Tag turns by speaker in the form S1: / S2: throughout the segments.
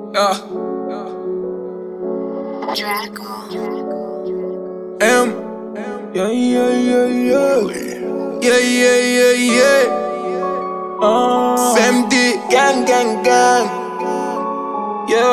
S1: Yeah.
S2: Draco.
S1: M. Yeah, yeah, yeah, yeah. Yeah, yeah, yeah, yeah.
S3: Uh,
S1: FMD. Gang, gang, gang. Yeah.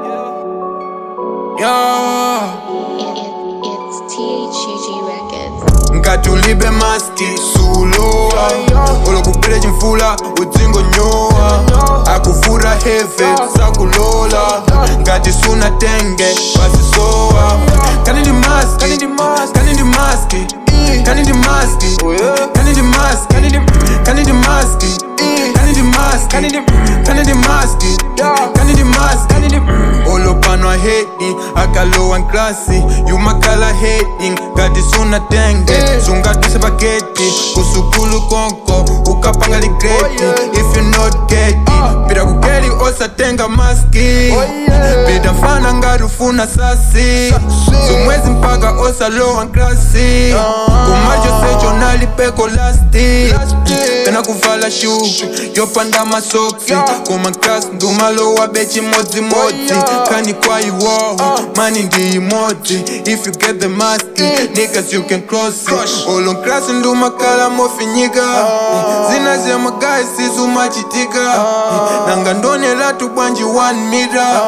S1: Yeah.
S2: It, it, it's THUG Records.
S1: nkatulibe maski suloa olokupele chimfula udzingo nyowa akuvura heve sakulola ngati suna tenge pasisowa kani ndi maski kani ndi maski kani ndi maski kani ndi maski kani ndi maski kani ndi kani ndi maski kani ndi maski kani ndi kani ndi maski kani ndi maski kani ndi olopanwa hedi akalowa nklasi yumakhala hedi ngati suna tenge sungatuse paketi kusukulu konko ukapanga ligreti if you not get it pita kugeli osatenga maski pita mfana ngati ufuna sasi zomwezi mpaka osalowa nklasi kumacho secho nalipeko lasti pena kuvala shu yopanda masoksi koma nklasi ndumalowa bechimodzimodzi kani kwa iwowo mani ndi imodzi if you get the mask niggas you can cross it olo nklasi ndumakala mofinyika zina zemagayi sizumachitika nanga ndonelatu bwanji 1 mita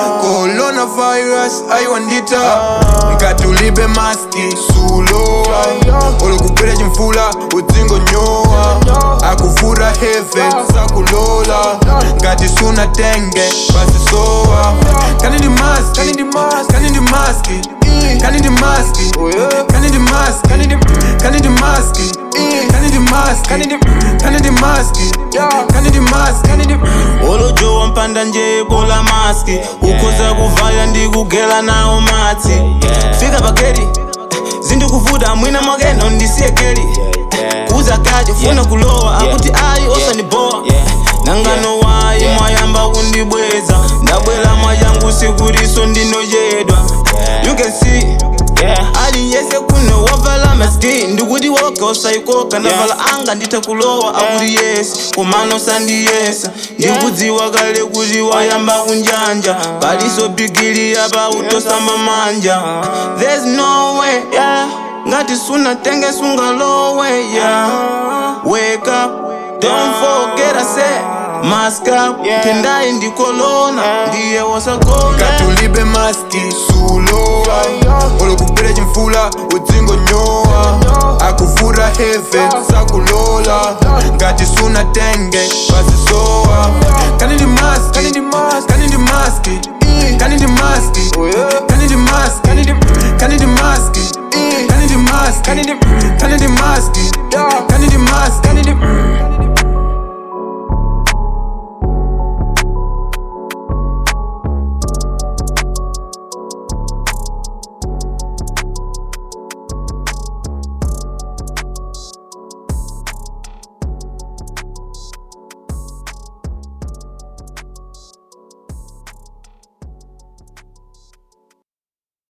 S1: coronavirus aiwandita nkatulibe maski sulowa olokugwira chimfula udzingo nyowa akuvura heve sakulola ngati suna tenge pasisowa kani ndi maski kani ndi maski kani ndi maski kani ndi maski kani ndi maski kani ndi kani ndi maski kani ndi maski kani ndi kani ndi maski kani ndi maski kani ndi
S3: olojowa mpanda nje bola maski ukhoza kuvala ndikugela nawo matsi fika pageti zindikuvuta mwina mwakeno ndisiye geli kuza kati funa kulowa akuti ayi osandibowa nangano wayi mwayamba kundibweza ndabwera mwayangu sikutiso ndinoyedwa you can see ali yese kuno wavala maski ndikuti woga usayikoka ndavala anga nditha kulowa akuti yesi komano sandiyesa ndikudziwa kale kuti wayamba kunjanja paliso bigili apa utosamba manja there's no way yeah. ngati sunatenge sungalowe yeah. wake up don't forget I said mask up tendayi ndikolona ndiye wasagona
S1: katulibe maski sulowa olokugwira chimfula udzingo nyowa akuvura heve sakulola ngati suna tenge pasisowa kani ndi maski kani ndi maski kani ndi maski kani ndi maski kani ndi maski kani ndi kani ndi maski kani ndi maski kani ndi kani ndi maski kani ndi maski kani ndi